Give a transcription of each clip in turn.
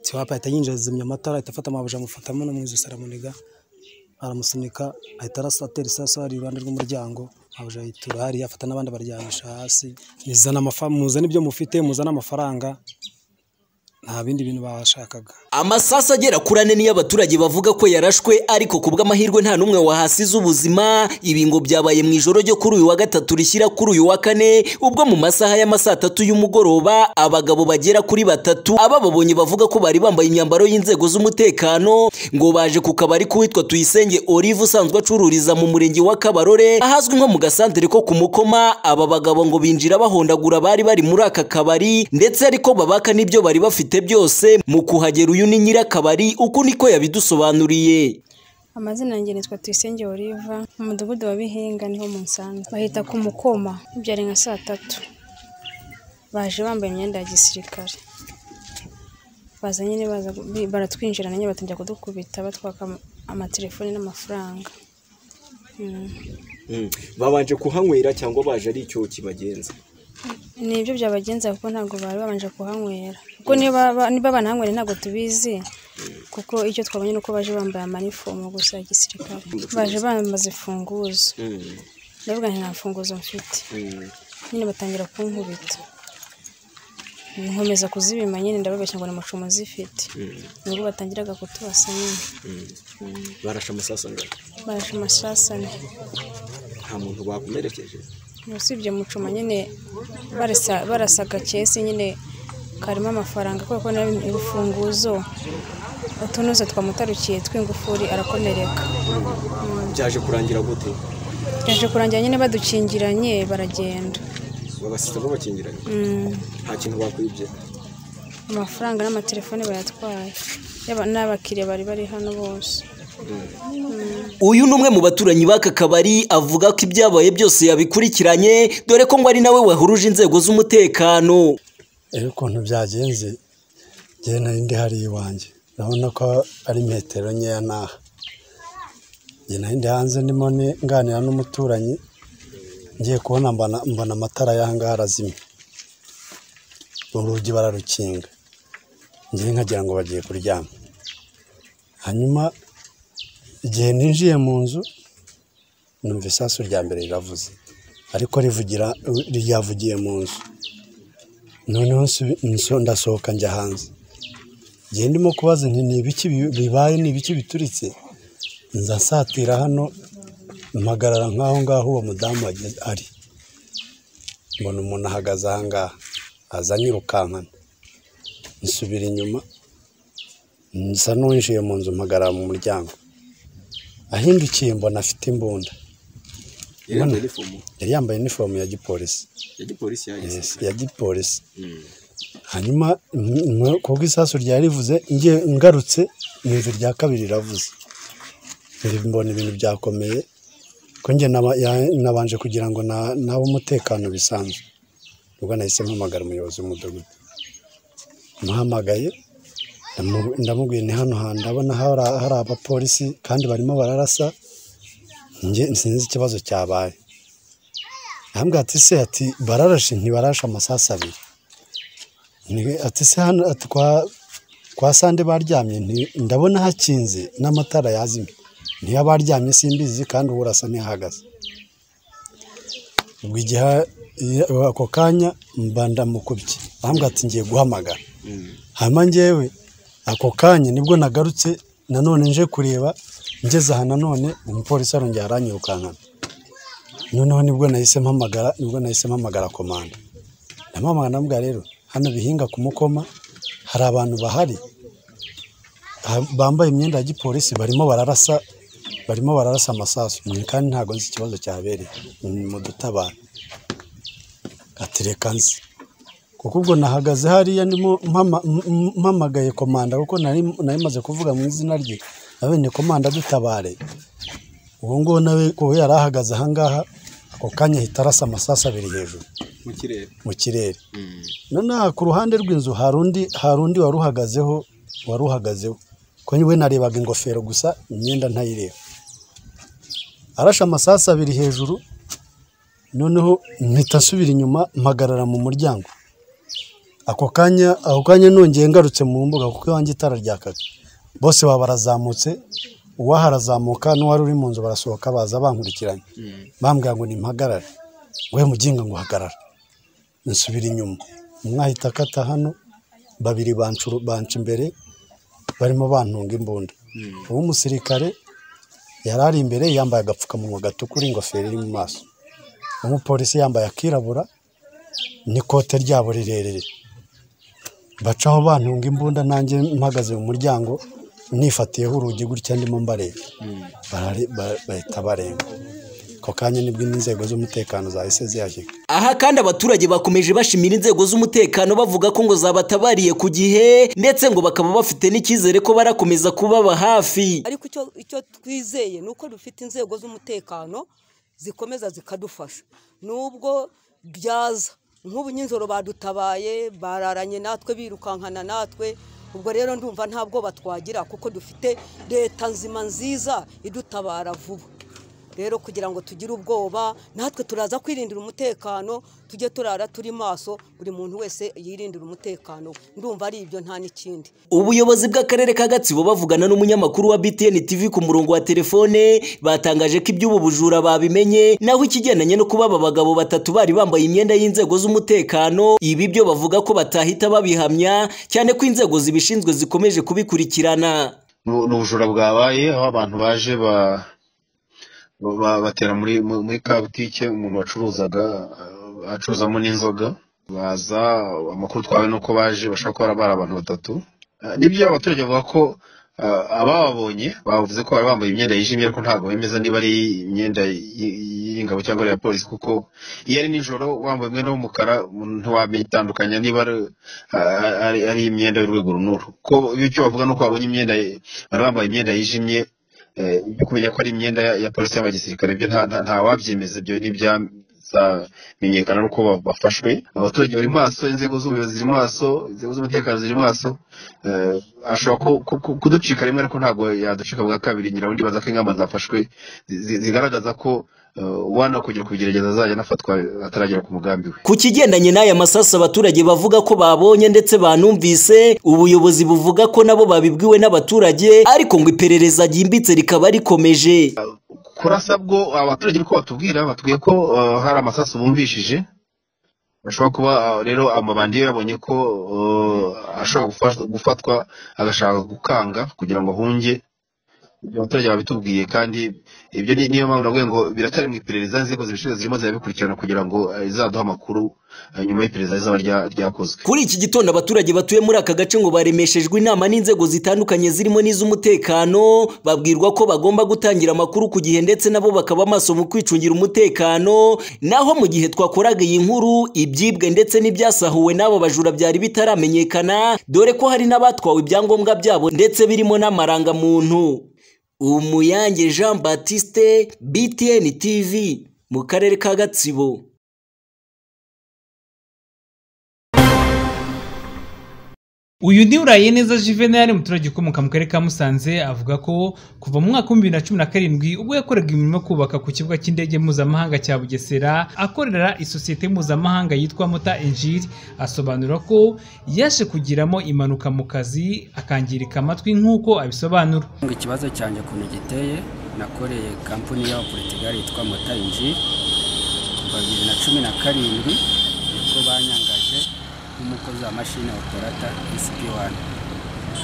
siwapa ahita yinjira azimya amatara ahita afata amabuji amufatamo no mu ijosi aramuniga aramusunika ahita atera isasu hari iruhande rw'umuryango amabuji ayitura hariya afata n'abandi abaryamisha hasi muzana amafaranga muzana ibyo mufite muzana amafaranga nta bindi bintu bashakaga amasasu agera kuri ane niyo abaturage bavuga ko yarashwe ariko ku bw'amahirwe nta n'umwe wahasize ubuzima ibi ngo byabaye mu ijoro ryo kuri uyu wa gatatu rishyira kuri uyu wa kane ubwo mu masaha y'ama saa tatu y'umugoroba abagabo bagera kuri batatu aba babonye bavuga ko bari bambaye imyambaro y'inzego z'umutekano ngo baje ku kabari k'uwitwa tuyisenge olive usanzwe acururiza mu murenge wa kabarore ahazwi nko mu gasantere ko ku mukoma aba bagabo ngo binjira bahondagura abari bari muri aka kabari ndetse ariko babaka n'ibyo bari bafite afite byose mu kuhagera uyu ni nyirakabari uku niko yabidusobanuriye amazina yanjye nitwa tuyisenge oliva mu mudugudu wa bihinga niho mu nsanzwe bahita ku mukoma byari nka saa tatu baje bambaye imyenda ya gisirikare baza nyine baratwinjira nanjye batangira kudukubita batwaka amatelefoni n'amafaranga babanje kuhanywera cyangwa baje ari icyo kibagenza ni ibyo byabagenza kuko ntabwo bari babanje kuhanywera kuko niba banahanywera ntabwo tubizi kuko icyo twabonye ni uko baje bambaye amanifomu gusa ya gisirikare baje bambaza imfunguzo ndavuga nta mfunguzo mfite nyine batangira kunkubita nkomeza kuzibima nyine ndababeshya ngo ni amacumu zifite nibwo batangiraga kutubasa nyine barashe amasasu ane barashe amasasu ane nta muntu bakomerekeje usibye mucuma nyine barasaga kesi nyine karimo amafaranga kubera ko urufunguzo utunuza twamutarukiye tw'ingufuri arakomereka byaje kurangira gute byaje kurangira nyine badukingiranye baragenda babasizamo bakingiranye nta kintu bakwibye amafaranga n'amatelefone bayatwaye n'abakiriya bari bari hano bose uyu ni umwe mu baturanyi b'aka kabari avuga ko ibyabaye byose yabikurikiranye dore ko ngo ari nawe wahuruje inzego z'umutekano rero ukuntu byagenze njyewe nari ndi hariya iwanjye urabona ko ari metero nkeya n'aha njye nari ndi hanze ndimo nganira n'umuturanyi ngiye kubona mbona amatara y'aha ngaha arazimye urugi bararukinga njyewe nkagira ngo bagiye kuryama hanyuma igihe ninjiye mu nzu numva isasu rya mbere riravuze ariko rivugira ryavugiye mu nzu noneho ndasohoka njya hanze igihe ndimo kubaza nti ni ibiki bibaye ni ibiki bituritse nza nsatira hano mpagarara nk'aho ngaho uwo mudamu ari mbona umuntu ahagaze aha ngaha aza nyirukankana nsubira inyuma nsa n'uwinjiye mu nzu mpagarara mu muryango ahindukiye mbona afite imbunda yari yambaye inifomu ya gipolisi ya gipolisi hanyuma kuko isasu ryari rivuze ngarutse mu inzu rya kabiri riravuze mbona ibintu byakomeye ko njye nabanje kugira ngo nabe umutekano bisanzwe ubwo nahise mpamagara umuyobozi w'umudugudu muhamagaye ndamubwiye ni hano hantu ndabona hari abapolisi kandi barimo bararasa sinzi ikibazo cyabaye ahambwa ati se ati bararashe ntibarashe amasasu abiri ati se hano kwa sande baryamye ndabona hakinze n'amatara yazimye niyo abaryamye simbizi kandi urasa ntihahagaze ubwo igihe ako kanya mba ndamukubye ahambwa ati ngiye guhamagara hanyuma ngewe ako kanya nibwo nagarutse nanone nje kureba ngeze aha nanone umupolisi arongera aranyirukankana noneho nibwo nahise mpamagara nibwo nahise mpamagara komanda ndamamagara ndamubwira rero hano bihinga ku mukoma hari abantu bahari bambaye imyenda ya gipolisi barimo bararasa barimo bararasa amasasu kandi ntabwo nzi ikibazo cyabereye ni mu dutabara atereka nzi kuko ubwo nahagaze hariya ndimo mpamagaye komanda kuko nari maze kuvuga mu izina rye nawe ni komanda dutabare uwo nguwo nawe kuba yari ahagaze aha ngaha ako kanya ahita arasa amasasu abiri hejuru mu kirere noneho ku ruhande rw'inzu hari undi hari undi wari uhagazeho wari uhagazeho kuko we narebaga ingofero gusa imyenda ntayireba arashe amasasu abiri hejuru noneho mpita asubira inyuma mpagarara mu muryango ako kanya ako kanya nongeye ngarutse mu mbuga kuko iwanjye itara ryakaga bose baba barazamutse uwaha arazamuka n'uwari uri mu nzu barasohoka baza bankurikiranye bambwira ngo nimpagarare we muginga ngo hagarara nsubira inyuma umwe ahita akata hano babiri banca banca imbere barimo bantunga imbunda uwo umusirikare yari ari imbere yambaye agapfukamunwa gatukura ingofero iri mu maso umupolisi yambaye akirabura n'ikote ryabo rirerire bacaho bantunga imbunda nanjye mpagaze mu muryango nifatiyeho urugi gutya ndimo mbareba Barare- ba- bahita barenga ako kanya nibwo n'inzego z'umutekano zahise zihagera aha kandi abaturage bakomeje bashimira inzego z'umutekano bavuga ko ngo zabatabariye ku gihe ndetse ngo bakaba bafite n'icyizere ko barakomeza kubaba hafi ariko icyo icyo twizeye ni uko dufite inzego z'umutekano zikomeza zikadufasha nubwo byaza nk'ubu nijoro badutabaye bararanye natwe birukankana natwe ubwo rero ndumva ntabwo batwagira kuko dufite leta nzima nziza idutabara vuba rero kugira ngo tugire ubwoba natwe turaza kwirindira umutekano tujye turara turi maso buri muntu wese yirindira umutekano we. ndumva ari ibyo nta n'ikindi ubuyobozi bw'akarere ka gatsibo bavugana n'umunyamakuru wa btn tv ku murongo wa telefone batangaje ko iby'ubu bujura babimenye naho ikigendanye no kuba aba bagabo batatu bari bambaye imyenda y'inzego z'umutekano ibi byo bavuga ko batahita babihamya cyane ko inzego zibishinzwe zikomeje kubikurikirana ni ubujura bwabaye aho abantu baje ba- ba- batera muri mu- muri ka butike umuntu wacuruzaga eh, acuruzamo n'inzoga baza amakuru twawe ni uko baje bashaka ko bari abantu batatu Eh, nibyo abaturage bavuga ko eh, abababonye bavuze ko bari bambaye imyenda yijimye ariko ntabwo bemeza niba ari imyenda y- y'ingabo cyangwa ari iya polisi kuko iyo ari nijoro wambaye umwenda w'umukara ntiwamenya itandukanya niba ari- a- ari ari imyenda y'urwego runuru ko icyo bavuga ni uko babonye imyenda bari bambaye imyenda yijimye eh, byo kumenya ko ari imyenda ya- ya polisi cyangwa gisirikare ibyo nta- nta- nta wabyemeza ibyo ntibyamenyekana n'uko ba- bafashwe abaturage bari maso inzego z'ubuyobozi ziri maso inzego z'umutekano ziri maso eh, ashobora ku- ku- ku- kuducika rimwe ariko ntabwo yaducika bwa kabiri nyirabundi baza ko ingamba zafashwe zi- zi- zigaragaza ko eh, uwana kugira kubigerageza azajya anafatwa ataragera ku mugambi we Ku kigendanye n'aya masasu abaturage bavuga ko babonye ndetse banumvise, ubuyobozi buvuga ko nabo babibwiwe n'abaturage ariko ngo iperereza ryimbitse rikaba rikomeje. kurasa bwo abaturage niko batubwira batubwiye ko eh, hari amasasu bumvishije bashobora kuba eh, rero amabandi yabonye ko eh, ashobora gufa- gufatwa agashaka gukanga kugira ngo ahunge ibyo abaturage babitubwiye kandi ibyo ni- niyo mpamvu navuga ngo biracyari mu iperereza inzego zibishinzwe zirimo zirabikurikirana kugira ngo eh, izaduhe amakuru eh, nyuma y'iperereza rizaba rya- ryakozwe Kuri iki gitondo abaturage batuye muri aka gace ngo baremeshejwe inama n'inzego zitandukanye zirimo n'iz'umutekano, babwirwa ko bagomba gutangira amakuru ku gihe ndetse nabo bakaba maso mu kwicungira umutekano, naho mu gihe twakoraga iyi nkuru ibyibwe ndetse n'ibyasahuwe n'abo bajura byari bitaramenyekana, dore ko hari n'abatwawe ibyangombwa byabo ndetse birimo n'amarangamuntu. Umuyange Jean Baptiste BTN TV mu karere ka Gatsibo. uyu ni uraye neza juvenal umuturage ukomoka mu karere ka musanze avuga ko kuva mu mwaka w'ibihumbi bibiri na cumi na karindwi ubwo yakoraga imirimo yo kubaka ku kibuga cy'indege mpuzamahanga cya bugesera akorera isosiyete mpuzamahanga yitwa mota enjiri asobanura ko yaje kugiramo impanuka mu kazi akangirika amatwi nk'uko abisobanura ngo ikibazo cyanjye ukuntu giteye nakoreye kampani y'abaporitigali yitwa motayinji kuva bibiri na cumi na karindwi nibwo banyangaje nk'umukozi wa mashini operata SP1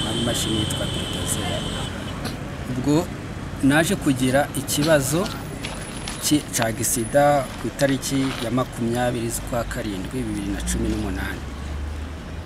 hari imashini yitwa Bulldozer ubwo naje kugira ikibazo ki- cya gisida ku itariki ya makumyabiri z'ukwa karindwi bibiri na cumi n'umunani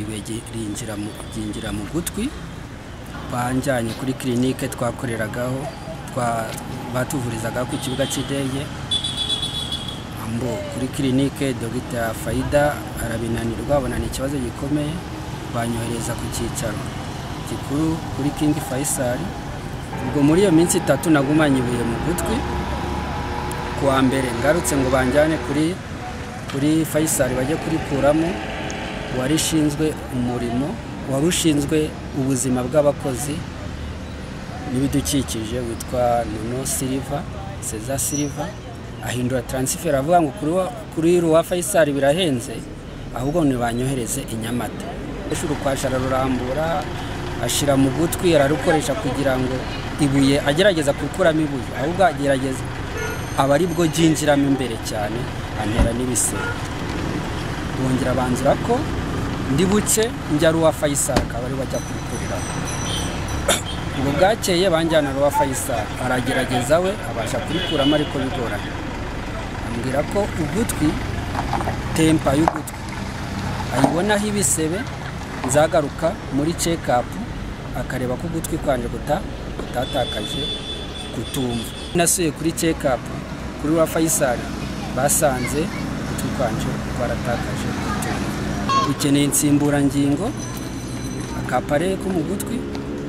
ibege rinjira mu- ryinjira mu gutwi banjyanye kuri kirinike twakoreragaho twa- batuvurizaga ku kibuga cy'indege ambo kuri kirinike dogita fayida arabinanirwa abona ni ikibazo gikomeye banyohereza ku cyicaro gikuru kuri kingi fayisari ubwo muri iyo minsi itatu nagumanye ibuye mu gutwi ku wa mbere ngarutse ngo banjyane kuri kuri fayisari bajye kurikuramo uwari ushinzwe umurimo wari ushinzwe ubuzima bw'abakozi n'ibidukikije witwa nono siliva seza siliva ahindura taransiferi avuga ngo kuri wa- kuri ruwa fayisari birahenze ahubwo ntibanyohereze i nyamata ishuri ukwasha ararurambura ashyira mu gutwi ararukoresha kugira ngo ibuye agerageza gukuramo ibuye ahubwo agerageza aba ari bwo ryinjiramo imbere cyane antera n'ibisebe bongera banzura ko ndi buce njya ruwa fayisari akaba ari bajya kurukuriraho ubwo bwakeye banjyana ruwa fayisari aragerageza we abasha kurikuramo ariko bigoranye ambwira ko ugutwi tempa y'ugutwi ayibonaho ibisebe nzagaruka muri cekapu akareba ko ugutwi kwanje guta kutatakaje kutumva nasuye kuri cekapu kuri wa fayisari basanze ugutwi kwanje kwaratakaje kutumva ukeneye insimburangingo akapare ko mu gutwi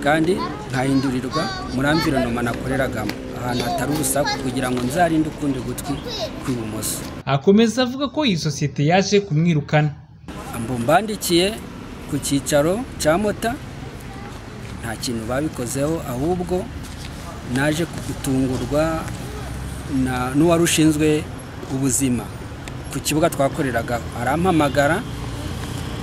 kandi nkahindurirwa muri amvironoma nakoreragamo ahantu hatari urusaku kugira ngo nzarinde ukundi gutwi kw'ibumoso akomeza avuga ko iyi sosiyete yaje kumwirukana mbumbandikiye ku cyicaro cya mota nta kintu babikozeho ahubwo naje gutungurwa na- n'uwari ushinzwe ubuzima ku kibuga twakoreraga arampamagara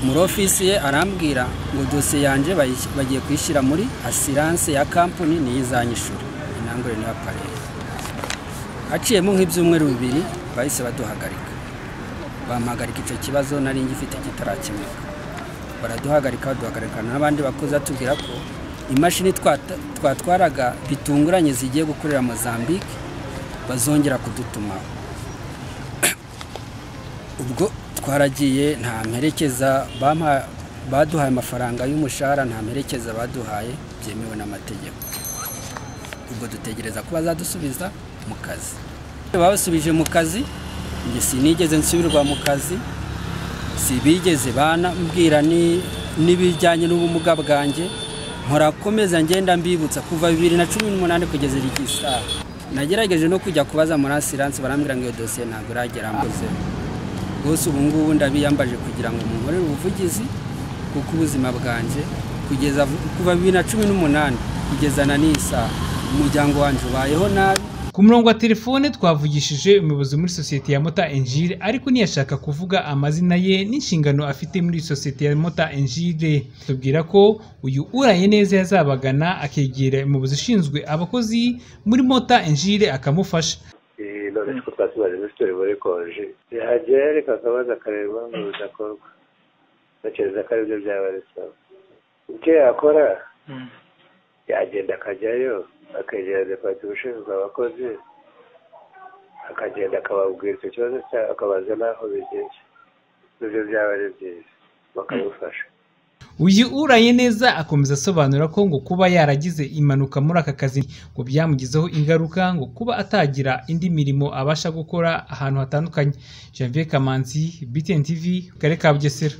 muri ofisi ye arambwira ngo dosiye yanjye bayis- bagiye kuyishyira muri asiranse ya kampani niyo izanyishura intangure niyo apareye haciyemo nk'ibyumweru bibiri bahise baduhagarika bampagarika icyo kibazo nari ngifite kitarakemuka baraduhagarika baduhagarika n'abandi bakozi atubwira ko imashini twata- twatwaraga bitunguranye zigiye gukorera mozambique bazongera kudutumaho ubwo twaragiye nta mperekeza bampa- baduhaye amafaranga y'umushahara nta mperekeza baduhaye byemewe n'amategeko ubwo dutegereza ko bazadusubiza mu kazi babasubije mu kazi njye sinigeze nsubirwa mu kazi sibigeze banambwira ni- n'ibijyanye n'ubumuga bwanjye mpora ngenda mbibutsa kuva bibiri na cumi n'umunani kugeza igihe isaha nagerageje no kujya kubaza muri asiranse barambwira ngo iyo dosiye ntabwo iragera mbuze rwose ubu ngubu ndabiyambaje kugira ngo munkorere ubuvugizi kuko ubuzima bwanjye kugeza vu- kuva bibiri na cumi n'umunani kugeza na n'iyi saha umuryango wanjye ubayeho nabi ku murongo wa telefone twavugishije umuyobozi muri sosiyete ya mota enjire ariko ntiyashaka kuvuga amazina ye n'inshingano afite muri iyi sosiyete ya mota enjire tubwira ko uyu uraye neza yazabagana akegera umuyobozi ushinzwe abakozi muri mota enjire akamufasha none ko twasibaje muri sitori muri konji yahagera ariko akabaza akareba impamvu bidakorwa bakereza ko aribyo byaba bisaba icyo yakora yagenda akajyayo akegera departement ushinzwe abakozi akagenda akababwira icyo kibazo cya akabaza n'aho bigeze n'ibyo byaba ari byiza bakamufasha uyu uraye neza akomeza asobanura ko ngo kuba yaragize impanuka muri aka kazi ngo byamugizeho ingaruka ngo kuba atagira indi mirimo abasha gukora ahantu hatandukanye janvier kamanzi btn tv mu karere ka bugesera